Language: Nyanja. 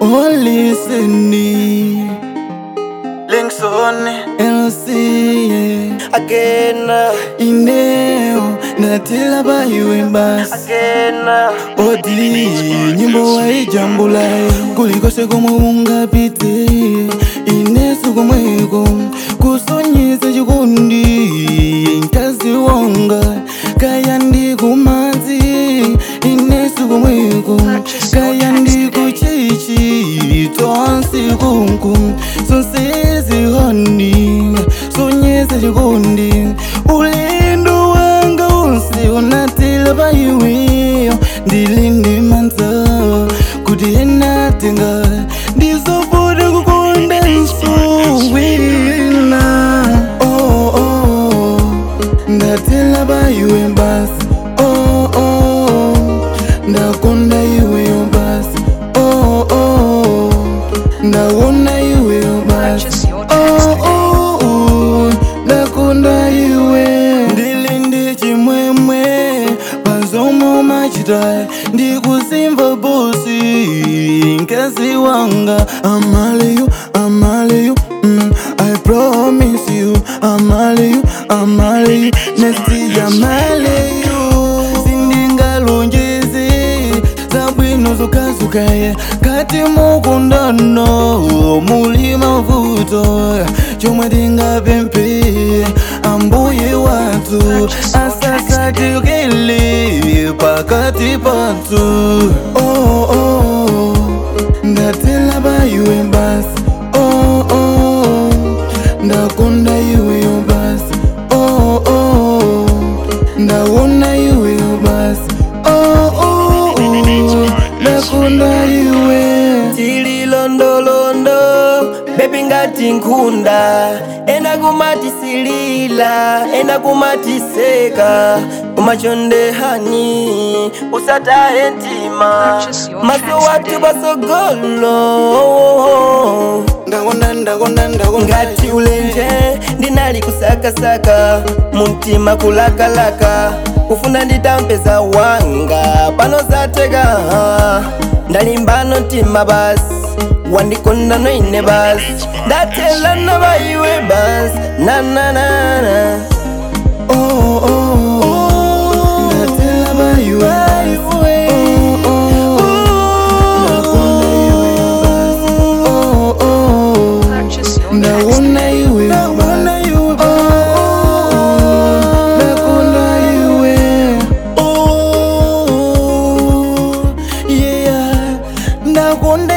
Oh, listen, Linkson LC, again, ineo ndatela baiwe basi again. odi nyimbo waijambula kulikose komwe ungapite inesu komweko kusonyesa chikundi mkazi wanga kaya ndi kumadzi inesu komweko kaya ndi kuchichi tonsi kunku sonsezi honi sonyesa chikundi ulendo wanga unsi unatila paiweyo ndilindi manza kuti enatenga ndizobuda kukonda nsuwina oh, oh, ndatela paiwe basi oh, oh, ndakonda iweyo basi oh, oh, ndawona iweyo basi Purchase your Oh, tracks today. oh, oh, ndakonda iwe ndili ndi chimwemwe pazomo machita ndikusimva bosi mkazi wanga amaleyu amaleyu mm, i promise you amaleyu amaleyu nesti amaleyu sindingalonjezi zabwino zokazukaya kati mukundano muli mavuto chomwe tingapemphe ambuye wathu asasatikile pakati pathu oh, oh, ndatela paiwe basi oh, oh, ndakonda iweyo basi oh, oh, ndawona iweyo basi oh, oh, oh, ndakonda iwe tililondolondo bebi ngati nkhunda ena kumatisilila ena kumatiseka kumachonde hani usataye ntima Purchase your maso tracks watu today. pasogolo ndakonda ndakonda ndakonda ngati ulenje ndinali kusakasaka muntima kulakalaka kufuna nditampeza wanga pano zateka ndalimbano mtima basi wandikonda noine basi ndatelana baiwe basi nananana oh, oh, oh, ndatela paiwe oh, oh, ndakonda iweyo basi oh, oh, Purchase your tracks ndawona today. iwe ndawona iwe ndakonda iwe oh yeah ndakonda